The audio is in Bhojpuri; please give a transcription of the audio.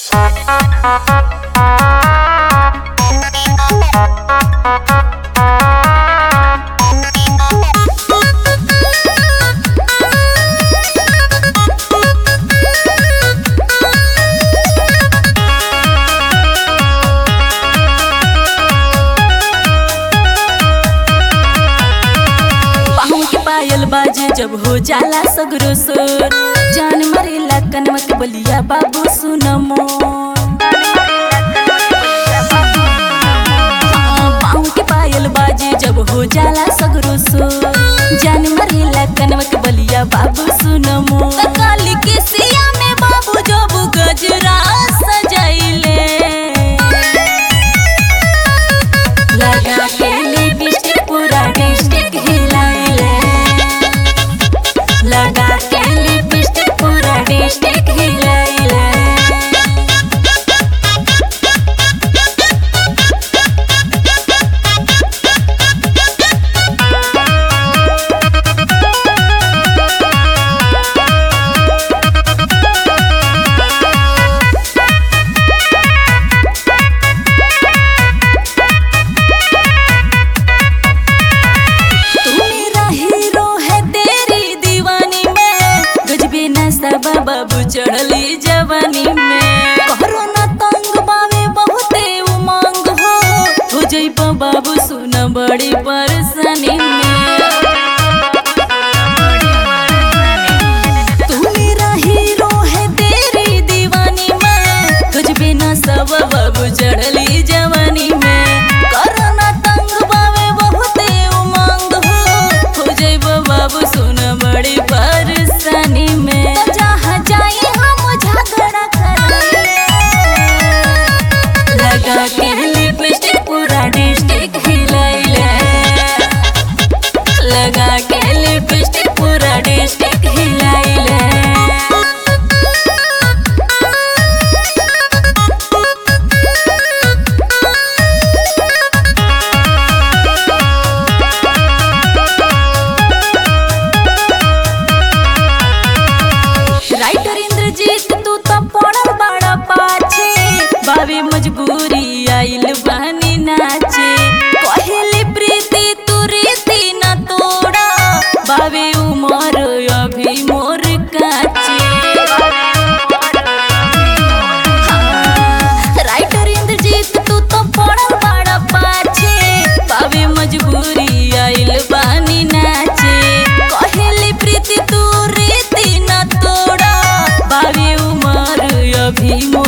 पाँव के पायल बाजे जब हो जाला सगरो सोर जान मरेला कनवा के बलिया बाबू सुन मोर हाँ, पाँव के पायल बाजे जब हो जाला सगरो सोर जान मरेला कनवा के बलिया बाबू सुन मोर काली के सिया में बाबू जब गजरा सजाइले लगा के लिपस्टिक पूरा डिस्ट्रिक्ट हिलाइले लगा के लिपस्टिक पूरा डिस्ट्रिक्ट हिलाइले तू मेरा हीरो है तेरी दीवानी में गजबे नशा बाबू चढ़ली जवानी में कोरोना तंग बावे बहुते उमंग हो हो जइब बाबू सुन बड़ी परेशानी में तू मेरा हीरो है तेरी दीवानी में गजबे नशा बाबू चढ़ली जवानी में कोरोना तंग बावे बहुते उमंग हो हो जइब बाबू सुन बड़ी परेशानी में तो जहाँ जाए हम झगड़ा करेंगे लगा के लिपस्टिक पूरा डिस्ट्रिक्ट हिलाइले लगा के लिपस्टिक पूरा डिस्ट्रिक्ट हिलाइले राइटर इंद्रजीत तू तो पड़ल बड़ा पाछे बाबे मजबूरी आइल बहनी नाचे कहेली प्रीति तू रीति न तोड़ा बाबे उमर अभी मोर काचे हाँ, राइटर इंद्रजीत तू तो पड़ल बड़ा पाछे बाबे मजबूरी आइल बानी नाचे कहेली प्रीति तू रीति न तोड़ा बाबे उमर अभी मोर